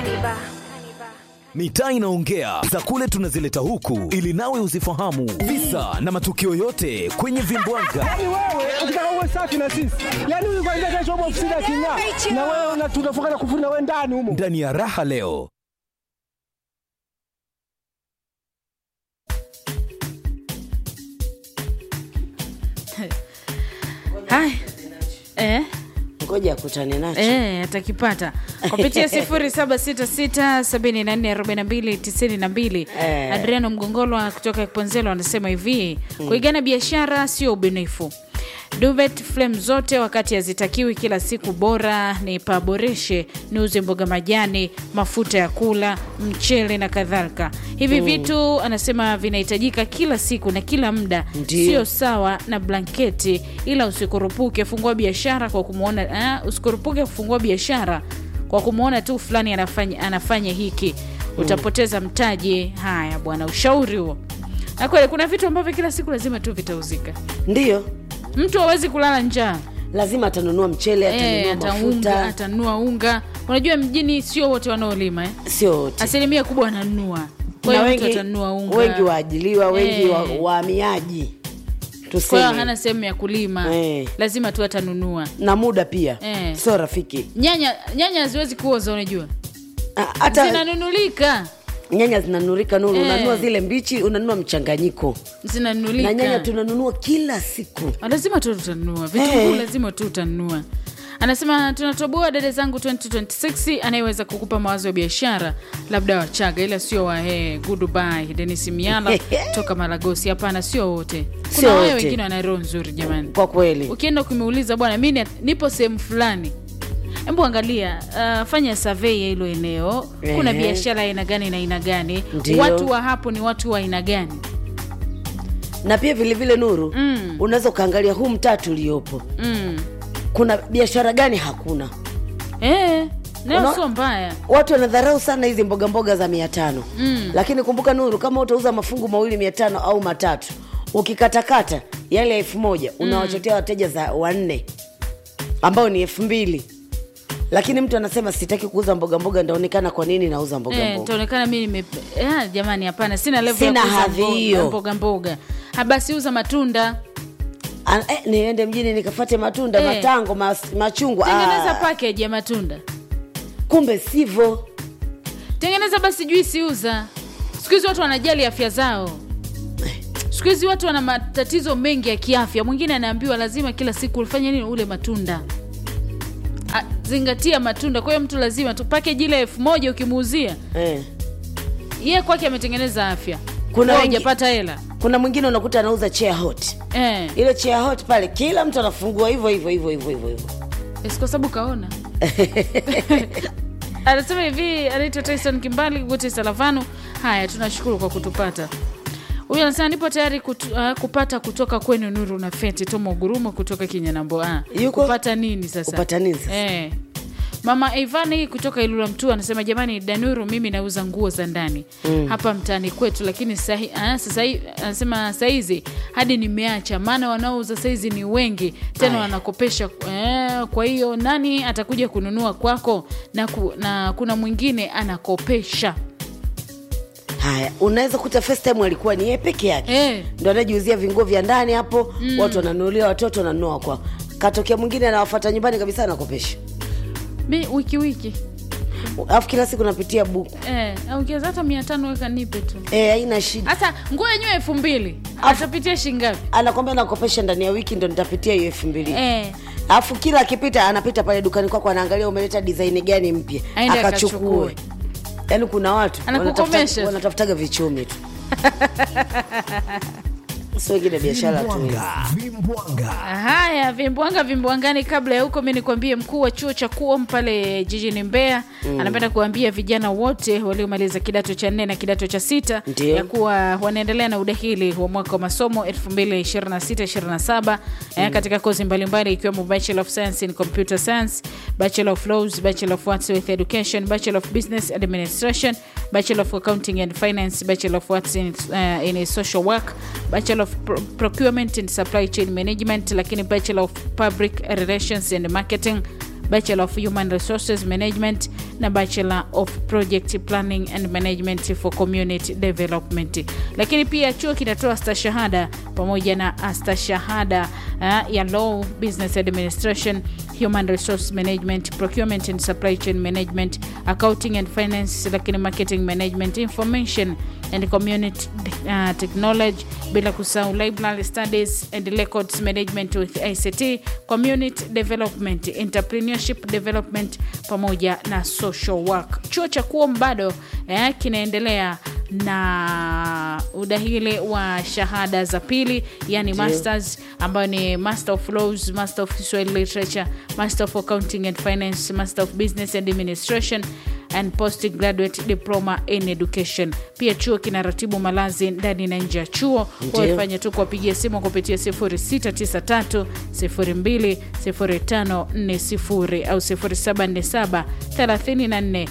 Mitaa inaongea za kule tunazileta huku ili nawe uzifahamu visa na matukio yote kwenye vimbwanga. Yaani wewe ukitaka uwe safi na sisi, yaani huyu kwanza kesho upo ofisini aking'aa, na wewe una- tunafunga na kufuri na wewe ndani humo. Ndani ya raha leo Haya. Eh, ngoja akutane nacho eh, atakipata kupitia 0766744292 Eh. Adriano Mgongolwa kutoka Kiponzelo anasema hivi kuigana biashara sio ubunifu. Duvet flame zote wakati hazitakiwi kila siku, bora ni paboreshe, niuze mboga majani, mafuta ya kula, mchele na kadhalika. Hivi vitu anasema vinahitajika kila siku na kila muda, Ndio. sio sawa na blanketi, ila usikurupuke fungua biashara kwa kumwona eh, usikurupuke kufungua biashara kwa kumwona tu fulani anafanya, anafanya hiki utapoteza mtaji. Haya bwana, ushauri huo. Na kweli kuna vitu ambavyo kila siku lazima tu vitauzika. ndiyo Mtu hawezi kulala njaa lazima atanunua mchele Eh, atanunua ataunga mafuta atanunua unga. Unajua mjini sio wote wanaolima eh? sio wote asilimia kubwa wananunua, kwa na hiyo mtu wengi, atanunua unga wengi waajiliwa wengi Eh. wa- wahamiaji kwa hiyo hana tuseme sehemu ya kulima Eh. lazima tu atanunua. na muda pia Eh. sio rafiki Nyanya nyanya haziwezi kuoza, unajua Ah, hata zinanunulika, nyanya zinanurika nuru Eh. unanunua zile mbichi unanunua mchanganyiko na nyanya zinanunulika. tunanunua kila siku lazima tu tutanunua vitunguu, Eh. lazima tu utanunua. Anasema tunatoboa dada zangu 2026 anayeweza kukupa mawazo ya biashara labda Wachaga, ila sio Wahehe. Goodbye Denis Miala toka Maragosi. Hapana, sio wote. Kuna Sio wale wote. wengine wana roho nzuri jamani. kwa kweli Ukienda ukimeuliza bwana, mi ni- nipo sehemu fulani, hebu angalia, uh, fanya survey ya hilo eneo. Kuna Ehe. biashara aina gani na aina gani, Ndio. watu wa hapo ni watu wa aina gani? na pia vilevile nuru Mm. unaweza ukaangalia huu mtaa tuliopo mm. kuna biashara gani hakuna Eh, nayo Una- sio mbaya. watu wanadharau sana hizi mboga mboga za mia tano Mm. lakini kumbuka nuru kama utauza mafungu mawili mia tano au matatu ukikatakata yale elfu moja unawachotea wateja za wanne ambao ni elfu mbili lakini mtu anasema sitaki kuuza mboga mboga ndaonekana kwa nini nauza mboga Eh, mboga taonekana mi nime eh, jamani, hapana, sina level Sina ya kuuza hadhi mboga- hiyo. mboga mboga. Ha, basi uza matunda, An- eh, niende mjini nikafate matunda Eh. matango mas, machungwa tengeneza Ah, package ya matunda, kumbe sivyo tengeneza basi juisi, uza. Siku hizi watu wanajali afya zao. Siku hizi watu wana matatizo mengi ya kiafya. Mwingine anaambiwa lazima kila siku ufanye nini, ule matunda. A, zingatia matunda. Kwa hiyo mtu lazima tu package ile elfu moja ukimuuzia eh. yeye kwake ametengeneza afya, Kuna Wewe wengi- hujapata hela kuna mwingine unakuta anauza chair hot eh, ile chair hot pale kila mtu anafungua hivyo hivyo hivyo hivyo hivyo hivyo si kwa sababu kaona anasema hivi anaitwa Tyson Kimbali wote Salavano. Haya, tunashukuru kwa kutupata. Huyu anasema nipo tayari kutu, uh, kupata kutoka kwenu Nuru na Feti Tomo Gurumo kutoka Kinyanambo. Ah, Yuko? kupata nini sasa? Kupata nini sasa? Eh. Mama Ivani kutoka Ilula Mtua anasema jamani, Danuru, mimi nauza nguo za ndani hapa mtaani kwetu, lakini sahi, ah, sasa hi- anasema saizi hadi nimeacha, maana wanaouza saizi ni wengi tena Aya. wanakopesha. Eh, kwa hiyo nani atakuja kununua kwako? Na, ku, na kuna mwingine anakopesha haya unaweza kuta first time alikuwa ni yeye peke yake eh. ndo anajiuzia vinguo vya ndani hapo watu wananunulia watoto wananunua kwao katokea mwingine anawafata nyumbani kabisa anakopesha Mi wiki wiki alafu kila siku napitia buku eh, au ukiweza hata mia tano weka nipe tu, Eh, haina shida hata nguo yenyewe elfu mbili Afu- atapitia shingapi? anakwambia nakopesha ndani ya wiki ndo nitapitia hiyo elfu mbili Eh. alafu kila akipita anapita pale dukani kwako anaangalia umeleta design gani mpya Aende akachukue akachukue. yaani kuna watu Anakukomesha. wanatafuta- wanatafutaga vichumi tu si wengine biashara tu hizo. Vimbwanga, vimbwanga. Haya, vimbwanga vimbwangani. Kabla ya huko, mi nikwambie, mkuu wa chuo cha KUOM pale jijini Mbeya anapenda kuambia vijana wote waliomaliza kidato cha nne na kidato cha sita Ndio. ya kuwa wanaendelea na udahili wa mwaka wa masomo 2026-27 eh, katika kozi mbalimbali ikiwemo Bachelor of Science in Computer Science, Bachelor of Laws, Bachelor of Arts with Education, Bachelor of Business Administration, Bachelor of Accounting and Finance, Bachelor of Arts in, uh, in Social Work, Bachelor of Pro Procurement and Supply Chain Management, lakini Bachelor of Public Relations and Marketing bachelor of human resources management na bachelor of project planning and management for community development lakini pia chuo kinatoa stashahada pamoja na astashahada uh, ya law business administration human resource management procurement and supply chain management accounting and finance lakini marketing management information and community uh, technology bila kusahau library studies and records management with ict community development entrepreneurship development pamoja na social work chuo cha kuom bado eh, kinaendelea na udahili wa shahada za pili yani masters ambayo ni master of laws master of Swahili literature master of accounting and finance master of business administration and postgraduate diploma in education pia chuo kina ratibu malazi ndani na nje ya chuo Ndio. wafanya tu kuwapigia simu kupitia 0693 02 0540 au 0747 34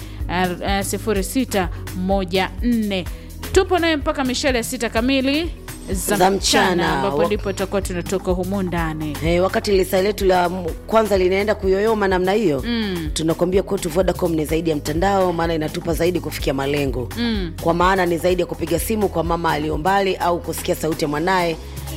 0614 tupo naye mpaka mishale ya sita kamili za, Za mchana mchana. ambapo Wa- ndipo tutakuwa tunatoka humu ndani Hey, wakati lisa letu la m- kwanza linaenda kuyoyoma namna hiyo mm. tunakwambia kwetu Vodacom ni zaidi ya mtandao, maana inatupa zaidi kufikia malengo mm. kwa maana ni zaidi ya kupiga simu kwa mama aliyo mbali au kusikia sauti ya mwanaye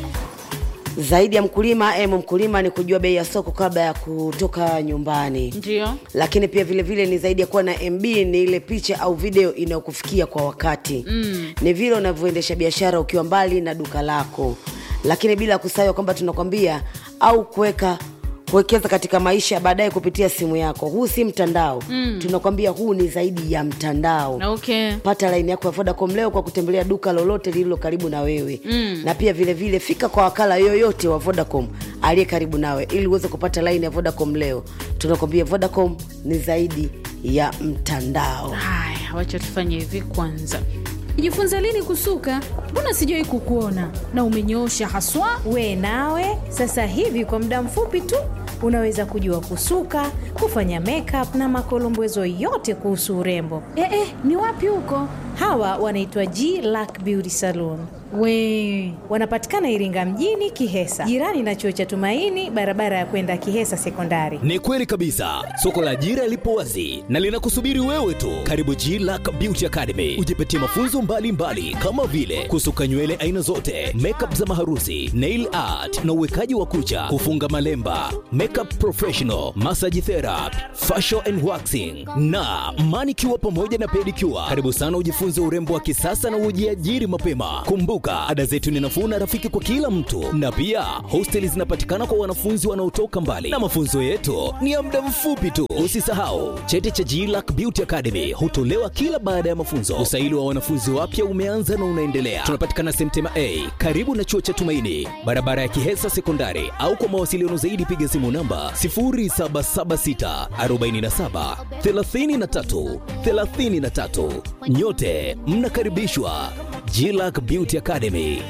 zaidi ya mkulima em mkulima ni kujua bei ya soko kabla ya kutoka nyumbani ndio lakini pia vile vile ni zaidi ya kuwa na mb ni ile picha au video inayokufikia kwa wakati mm. ni vile unavyoendesha biashara ukiwa mbali na duka lako lakini bila kusahau kwamba tunakwambia au kuweka kuwekeza katika maisha baadaye kupitia simu yako huu si mtandao mm. tunakwambia huu ni zaidi ya mtandao okay pata laini yako ya vodacom leo kwa kutembelea duka lolote lililo karibu na wewe mm. na pia vile vile fika kwa wakala yoyote wa vodacom aliye karibu nawe ili uweze kupata laini ya vodacom leo tunakwambia vodacom ni zaidi ya mtandao haya wacha tufanye hivi kwanza jifunza lini kusuka mbona sijawai kukuona na umenyoosha haswa we nawe sasa hivi kwa muda mfupi tu unaweza kujua kusuka kufanya makeup na makolombezo yote kuhusu urembo eh, eh, ni wapi huko hawa wanaitwa g lack beauty salon we wanapatikana iringa mjini kihesa jirani na chuo cha tumaini barabara ya kwenda kihesa sekondari Ni kweli kabisa, soko la ajira lipo wazi na linakusubiri wewe tu. Karibu G Lack Beauty Academy, ujipatie mafunzo mbalimbali mbali, kama vile kusuka nywele aina zote, makeup za maharusi, nail art na uwekaji wa kucha, kufunga malemba, makeup professional, massage therapy, facial and waxing na manicure pamoja na pedicure. Karibu sana ujifunze urembo wa kisasa na ujiajiri mapema. Kumbuka, ada zetu ni nafuu na rafiki kwa kila mtu, na pia hosteli zinapatikana kwa wanafunzi wanaotoka mbali, na mafunzo yetu ni ya muda mfupi tu. Usisahau cheti cha GLAC Beauty Academy hutolewa kila baada ya mafunzo. Usaili wa wanafunzi wapya umeanza na unaendelea. Tunapatikana Semtema A karibu na chuo cha Tumaini, barabara ya Kihesa Sekondari, au kwa mawasiliano zaidi piga simu namba 0776 47 33 33. Nyote mnakaribishwa GLAC Beauty Academy.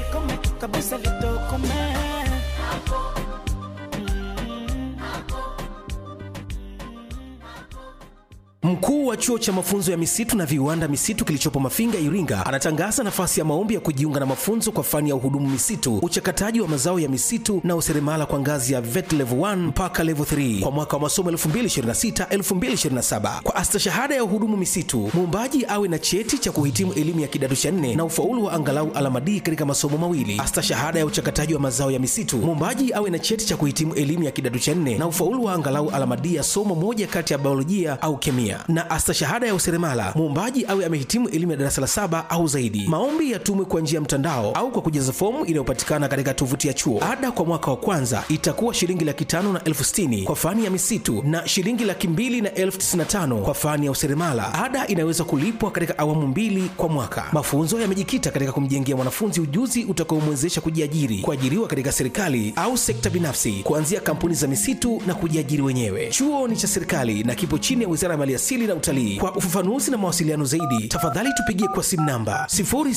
Mkuu wa chuo cha mafunzo ya misitu na viwanda misitu kilichopo Mafinga, Iringa, anatangaza nafasi ya maombi ya kujiunga na mafunzo kwa fani ya uhudumu misitu, uchakataji wa mazao ya misitu na useremala kwa ngazi ya vet level 1 mpaka level 3 kwa mwaka wa masomo 2026-2027. Kwa astashahada ya uhudumu misitu, muombaji awe na cheti cha kuhitimu elimu ya kidato cha nne na ufaulu wa angalau alama D katika masomo mawili. Astashahada ya uchakataji wa mazao ya misitu, muombaji awe na cheti cha kuhitimu elimu ya kidato cha nne na ufaulu wa angalau alama D ya somo moja kati ya biolojia au kemia na astashahada ya useremala muombaji awe amehitimu elimu ya darasa la saba au zaidi maombi yatumwe kwa njia ya mtandao au kwa kujaza fomu inayopatikana katika tovuti ya chuo ada kwa mwaka wa kwanza itakuwa shilingi laki tano na elfu sitini kwa fani ya misitu na shilingi laki mbili na elfu tisini na tano kwa fani ya useremala ada inaweza kulipwa katika awamu mbili kwa mwaka mafunzo yamejikita katika kumjengea mwanafunzi ujuzi utakaomwezesha kujiajiri kuajiriwa katika serikali au sekta binafsi kuanzia kampuni za misitu na kujiajiri wenyewe chuo ni cha serikali na kipo chini ya wizara ya maliasili na utalii kwa ufafanuzi na mawasiliano zaidi tafadhali tupigie kwa simu namba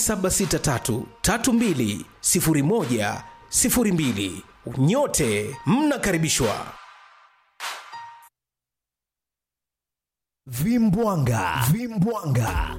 0763320102 nyote mnakaribishwa Vimbwanga, Vimbwanga.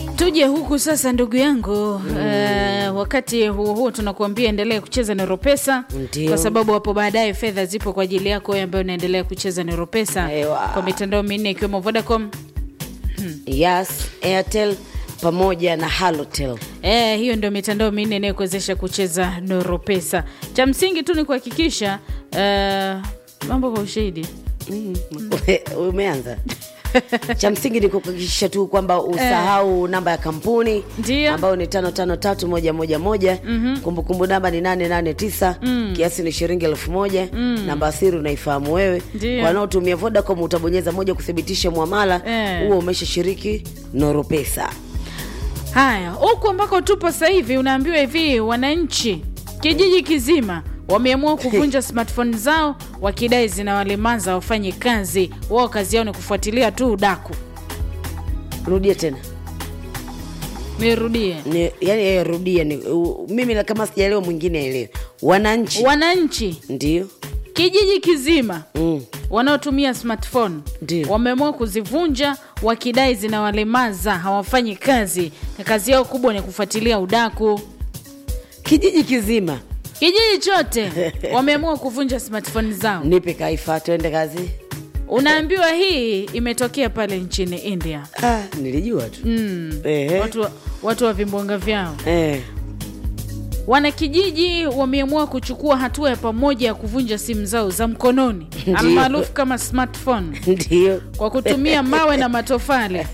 tuje huku sasa ndugu yangu mm. uh, wakati huo huo tunakuambia endelea kucheza noropesa Ndio. kwa sababu hapo baadaye fedha zipo kwa ajili yako wewe ambayo unaendelea kucheza noropesa Ewa. kwa mitandao minne ikiwemo vodacom Yas, Airtel pamoja na Halotel. E, hiyo ndio mitandao minne inayokuwezesha kucheza noropesa cha msingi tu ni kuhakikisha uh, mambo kwa ushahidi Ume- Umeanza. cha msingi ni kuhakikisha tu kwamba usahau namba ya kampuni Ndio. ambayo ni tano tano tatu moja moja moja kumbukumbu namba ni nane nane tisa kiasi ni shilingi elfu moja namba asiri unaifahamu wewe Ndio. wanaotumia vodacom utabonyeza moja kuthibitisha mwamala Eh. huo umeshashiriki noropesa haya huku ambako tupo sasa hivi unaambiwa hivi wananchi kijiji kizima wameamua kuvunja smartphone zao wakidai zinawalemaza wafanye kazi wao kazi yao ni kufuatilia tu udaku rudia tena nirudie ni, yani yeye rudia ni, u, mimi na kama sijaelewa mwingine aelewe wananchi wananchi ndio kijiji kizima mm. wanaotumia smartphone Ndio. wameamua kuzivunja wakidai zinawalemaza hawafanyi kazi na kazi yao kubwa ni kufuatilia udaku kijiji kizima kijiji chote wameamua kuvunja smartphone zao nipe kaifa tuende kazi unaambiwa hii imetokea pale nchini india ah, nilijua tu mm. Ehe. watu, watu wa vimbwanga vyao eh. wanakijiji wameamua kuchukua hatua ya pamoja ya kuvunja simu zao za mkononi Ndio. almaarufu kama smartphone ndio kwa kutumia mawe na matofali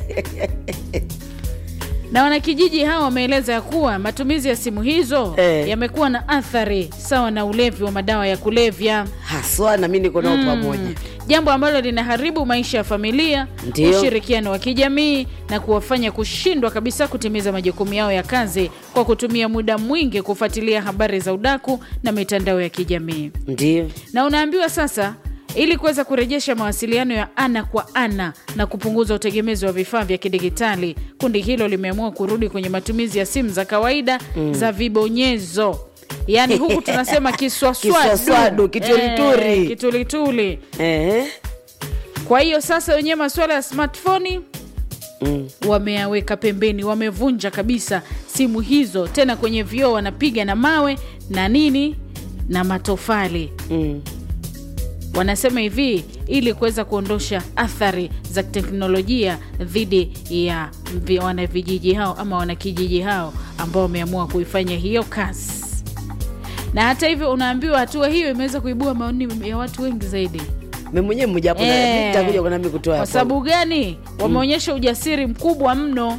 na wanakijiji hao wameeleza ya kuwa matumizi ya simu hizo Eh. yamekuwa na athari sawa na ulevi wa madawa ya kulevya haswa na mi niko nao pamoja jambo ambalo linaharibu maisha ya familia Ndio. ushirikiano wa kijamii na kuwafanya kushindwa kabisa kutimiza majukumu yao ya kazi kwa kutumia muda mwingi kufuatilia habari za udaku na mitandao ya kijamii ndio na unaambiwa sasa ili kuweza kurejesha mawasiliano ya ana kwa ana na kupunguza utegemezi wa vifaa vya kidigitali kundi hilo limeamua kurudi kwenye matumizi ya simu za kawaida mm. za vibonyezo yaani huku tunasema kiswaswadu Kiswaswadu, kitulituli. Eh, kitulituli eh. kwa hiyo sasa wenyewe masuala ya smartphone mm. wameyaweka pembeni wamevunja kabisa simu hizo tena kwenye vioo wanapiga na mawe na nini na matofali Mm. wanasema hivi ili kuweza kuondosha athari za teknolojia dhidi ya vi- wanavijiji hao ama wanakijiji hao ambao wameamua kuifanya hiyo kazi na hata hivyo unaambiwa hatua hiyo imeweza kuibua maoni ya watu wengi zaidi mi mwenyewe mmoja hapo Eh, nitakuja kuna mi kutoa kwa hapo. sababu gani wameonyesha ujasiri mkubwa mno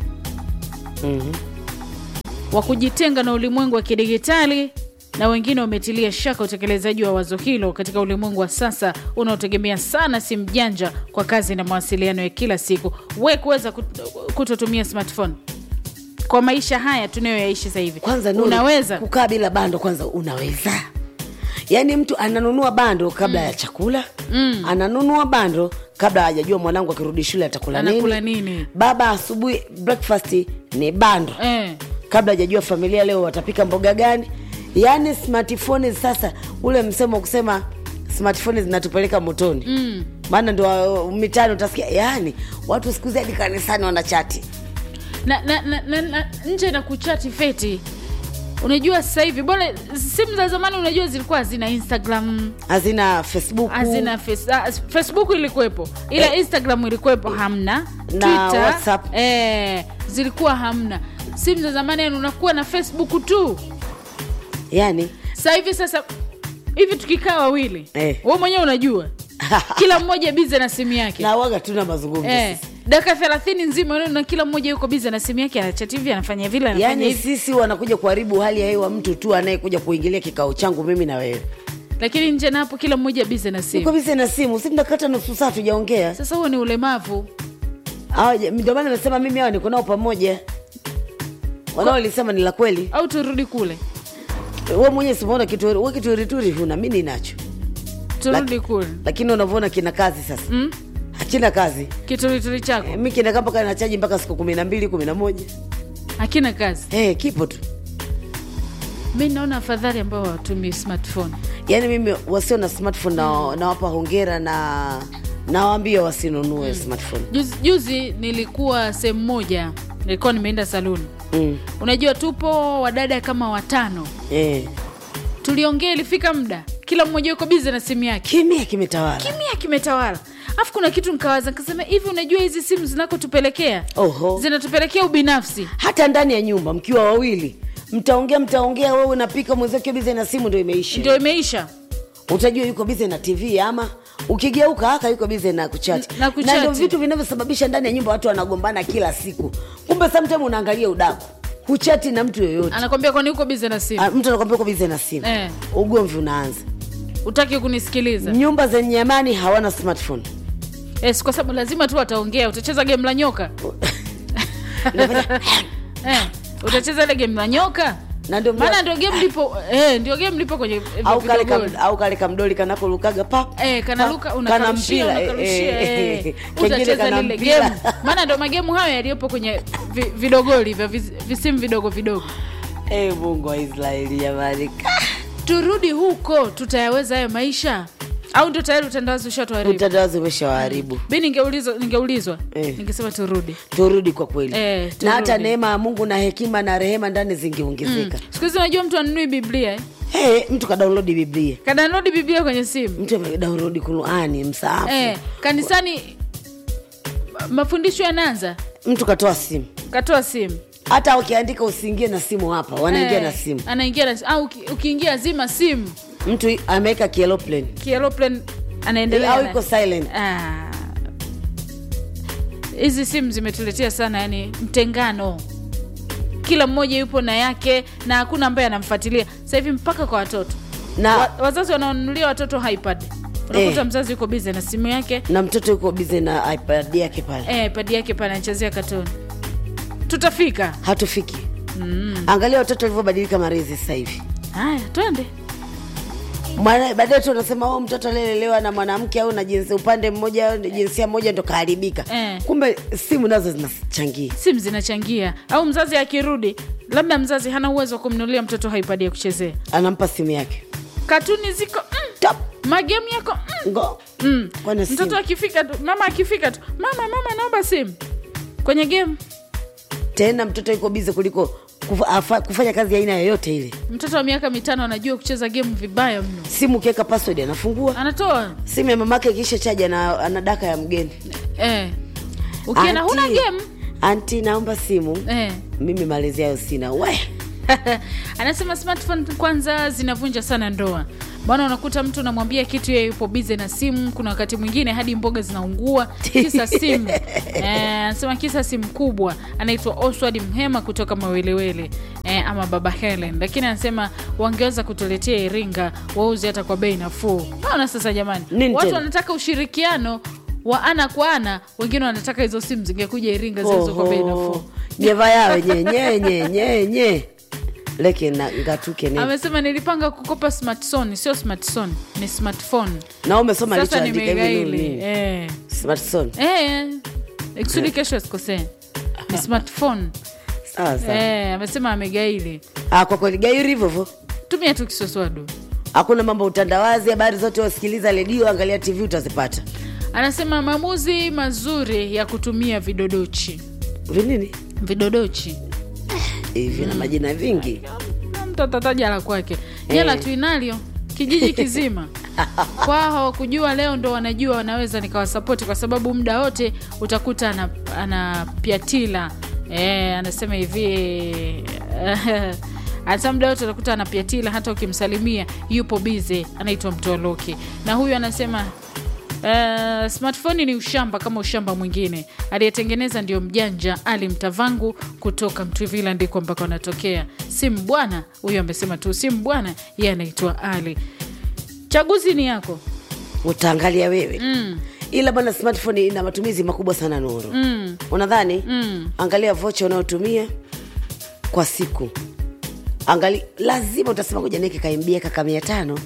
Mhm. wa kujitenga na ulimwengu wa kidigitali na wengine wametilia shaka utekelezaji wa wazo hilo katika ulimwengu wa sasa unaotegemea sana simu janja kwa kazi na mawasiliano ya kila siku we kuweza kut- kutotumia smartphone kwa maisha haya tunayoyaishi sasa hivi kwanza Nuru, unaweza kukaa bila bando kwanza unaweza yaani mtu ananunua bando kabla ya chakula mm. ananunua bando kabla hajajua mwanangu akirudi shule atakula Anakula nini nini? baba asubuhi breakfast ni bando eh. kabla hajajua familia leo watapika mboga gani yaani smartphone sasa ule msemo wa kusema smartphone zinatupeleka motoni mm. maana ndo uh, mitani utasikia yaani watu siku hizi hadi kanisani wanachati na, na, na, na, na nje na kuchati feti unajua sasa hivi bora simu za zamani unajua zilikuwa hazina instagram hazina facebook hazina face, ah, facebook ilikuwepo ila instagram ilikuwepo hamna Na Twitter, WhatsApp. eh, zilikuwa hamna simu za zamani yani unakuwa na facebook tu yaani sasa hivi sasa hivi tukikaa wawili Eh. we mwenyewe unajua kila mmoja bize na simu yake na waga tuna mazungumzo eh, sisi. dakika thelathini nzima unaona na kila mmoja yuko bize na simu yake anachati hivi anafanya vile anafanya yaani hivi sisi wanakuja kuharibu hali ya hewa mtu tu anayekuja kuingilia kikao changu mimi na wewe lakini nje na hapo kila mmoja bize na uko simu bize na simu si tunakata nusu saa tujaongea sasa huo ni ulemavu Hawa- ndio maana nasema mimi hawa niko nao pamoja wanaolisema ni la kweli au turudi kule we mwenyewe simaona kitu we kiturituri huna mi ninacho turudi kule lakini unavyoona kina kazi sasa mm? hakina kazi kiturituri chako e, mi kinakaa mpaka nachaji mpaka siku kumi na mbili kumi na moja hakina kazi e, kipo tu mi naona afadhali ambao watumii smartphone yaani mimi wasio na smartphone na, nawapa hongera na nawaambia wasinunue smartphone juzi, juzi nilikuwa sehemu moja nilikuwa nimeenda saluni mm. unajua tupo wadada kama watano eh. tuliongea ilifika muda kila mmoja yuko bizi na simu yake kimya kimetawala kimya kimetawala alafu kuna kitu nikawaza nikasema hivi unajua hizi simu zinakotupelekea Oho. zinatupelekea ubinafsi hata ndani ya nyumba mkiwa wawili mtaongea mtaongea wewe unapika mwenzake bize na simu ndo imeisha ndio imeisha utajua yuko bize na tv ama ukigeuka haka yuko bize na kuchati Na kuchati. ndio vitu vinavyosababisha ndani ya nyumba watu wanagombana kila siku kumbe sometime unaangalia udaku huchati na mtu yoyote anakwambia kwani uko bizi na simu Ah, mtu anakwambia uko bize na simu Eh. ugomvi unaanza utaki kunisikiliza nyumba zenye amani hawana smartphone yes, kwa sababu lazima tu wataongea utacheza game la nyoka eh, utacheza ile game la nyoka na ndio maana ndio game lipo eh, ndio game lipo kwenye eh, au kale vidogoli. kam, au kale kamdoli kanakorukaga pap Eh, kanaruka unakarushia unakarushia eh, kengine utacheza kana lile mpira. game maana ndo magemu hayo yaliyopo kwenye vi, vidogoli vya vis- visimu vidogo vidogo Eh, mungu wa israeli jamani turudi huko tutayaweza hayo maisha au ndio tayari utandawazi ushatuharibu utandawazi umeshawaharibu mi ningeulizwa ningeulizwa Eh. ningesema turudi turudi kwa kweli Eh, na turudi. hata neema ya mungu na hekima na rehema ndani zingeongezeka siku hizi unajua mtu anunui biblia eh? hey, mtu kadaunlodi biblia kadanodi biblia kwenye simu mtu amedaunlodi qurani msaafu eh, kanisani mafundisho yanaanza mtu katoa simu katoa simu hata ukiandika usiingie na simu hapa wanaingia Eh, na simu anaingia na au uki- ukiingia zima simu mtu ameweka kieloplane kiaeroplan anaendelea au na- iko silent Ah. hizi simu zimetuletea sana yani mtengano kila mmoja yupo na yake na hakuna ambaye anamfuatilia sasa hivi mpaka kwa watoto na Wa, wazazi wanaonunulia watoto ipad unakuta Eh. mzazi yuko bize na simu yake na mtoto yuko bize na ipad yake pale eh, padi yake pale anachezea katoni tutafika hatufiki mm. angalia watoto walivyobadilika marezi sasa hivi haya twende Mwana- baadaye tu unasema oh, mtoto aliyelelewa na mwanamke au na jinsi upande mmoja au jinsia moja ndo kaharibika Eh. kumbe simu nazo zinachangia simu zinachangia au mzazi akirudi labda mzazi hana uwezo wa kumnunulia mtoto haipadi ya kuchezea anampa simu yake katuni ziko mm, Top. magemu yako mm, ngo mm. Kwana mtoto simu. akifika tu mama akifika tu mama mama naomba simu kwenye game tena mtoto yuko bize kuliko kufa, afa, kufanya kazi ya aina yoyote ile mtoto wa miaka mitano anajua kucheza game vibaya mno simu ukiweka password anafungua anatoa simu ya mamake ikiisha chaja na ana daka ya mgeni eh. ukienda huna Auntie, game anti naomba simu eh. mimi malezi yayo sina we anasema smartphone kwanza zinavunja sana ndoa bwana unakuta mtu unamwambia kitu yeye yupo bize na simu kuna wakati mwingine hadi mboga zinaungua kisa simu Eh, anasema kisa simu kubwa anaitwa oswald mhema kutoka mawelewele eh, ama baba helen lakini anasema wangeweza kutuletea iringa wauzi hata kwa bei nafuu naona sasa jamani Nini watu tena? wanataka ushirikiano wa ana kwa ana wengine wanataka hizo simu zingekuja iringa zilizo kwa bei nafuu nyeva yawe nye nye nye nye leke na ngatuke ne amesema nilipanga kukopa smartphone sio smartphone ni smartphone na umesoma sasa alichoandika hivi nimegaili nini? eh. smartphone eh. ikusudi kesho asikosee ni smartphone sawa sawa eh, amesema amegaili ah, kwa kweli gairi hivyo hivyo tumia tu kiswaswadu hakuna mambo ya utandawazi habari zote wasikiliza redio angalia tv utazipata anasema maamuzi mazuri ya kutumia vidodochi vinini vidodochi hivi na majina vingi Na mtu atataja la kwake jela Eh. tuinalyo kijiji kizima kwao hawakujua leo ndo wanajua wanaweza nikawasapoti kwa sababu muda wote utakuta ana- anapiatila e, anasema hivi hata muda wote utakuta anapiatila hata ukimsalimia yupo bize anaitwa mtoloki na huyu anasema Uh, smartphone ni ushamba kama ushamba mwingine aliyetengeneza ndio mjanja ali mtavangu kutoka mtwivila ndiko ambako anatokea simu bwana huyu amesema tu simu bwana yeye anaitwa ali chaguzi ni yako utaangalia wewe mm. ila bwana smartphone ina matumizi makubwa sana nuru Mm. unadhani Mm. angalia vocha unayotumia kwa siku angali lazima utasema kuja nieke kaimbia kaka mia tano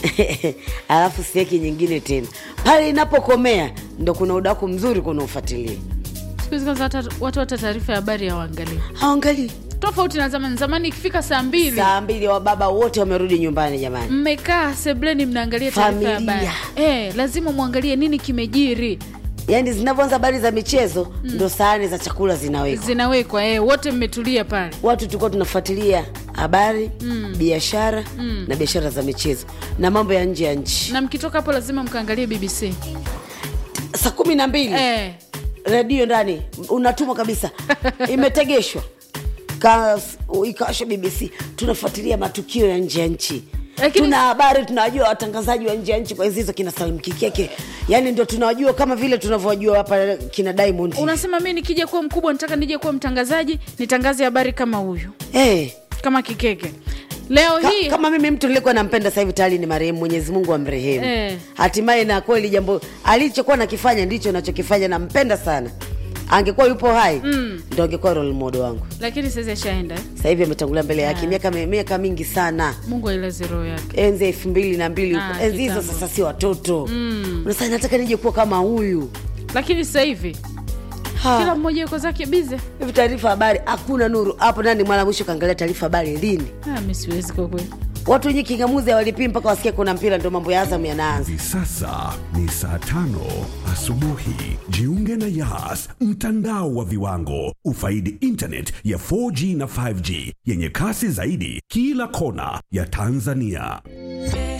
alafu sieki nyingine tena pale inapokomea ndo kuna udaku mzuri kuna ufuatilia siku hizi kwanza hata- watu hata taarifa ya habari hawaangalii haangalii tofauti na zamani zamani ikifika saa mbili saa mbili wa baba wote wamerudi nyumbani jamani mmekaa sebleni mnaangalia taarifa ya Familia. habari eh, lazima mwangalie nini kimejiri yaani zinavyoanza habari za michezo ndo sahani za chakula zinawekwa zinawekwa eh, wote mmetulia pale watu tulikuwa tunafuatilia habari biashara na biashara za michezo na mambo ya nje ya nchi na mkitoka hapo lazima mkaangalie bbc saa kumi na mbili eh, redio ndani unatumwa kabisa imetegeshwa Ka- ikawasha bbc tunafuatilia matukio ya nje ya nchi Lakini- tuna habari tunawajua watangazaji wa nje ya nchi kwa hizi hizo kina salim kikeke yani ndio tunawajua kama vile tunavyowajua hapa kina diamond unasema mi nikija kuwa mkubwa nataka nije kuwa mtangazaji nitangaze habari kama huyu hey, kama kikeke leo ka, hii kama mimi mtu nilikuwa nampenda sasa hivi tayari ni marehemu mwenyezi mungu amrehemu Eh. hatimaye na kweli jambo alichokuwa nakifanya ndicho nachokifanya nampenda sana angekuwa yupo hai mm. ndo angekuwa role model wangu lakini saizi ashaenda eh? sasa hivi ametangulia mbele yake miaka miaka mingi sana mungu ailaze roho yake enzi elfu mbili na mbili Ah, enzi hizo kitambo. sasa si watoto mm. unasema nataka nije kuwa kama huyu lakini sasa hivi Ha. kila mmoja yuko zake bize hivi taarifa habari hakuna nuru hapo nani mara mwisho kaangalia taarifa habari lini ah, mi siwezi kwa kweli watu wenye kingamuzi hawalipii mpaka wasikia kuna mpira ndo mambo ya azam yanaanza Hivi sasa ni saa tano asubuhi. Jiunge na Yas, mtandao wa viwango. Ufaidi internet ya 4G na 5G yenye kasi zaidi kila kona ya Tanzania.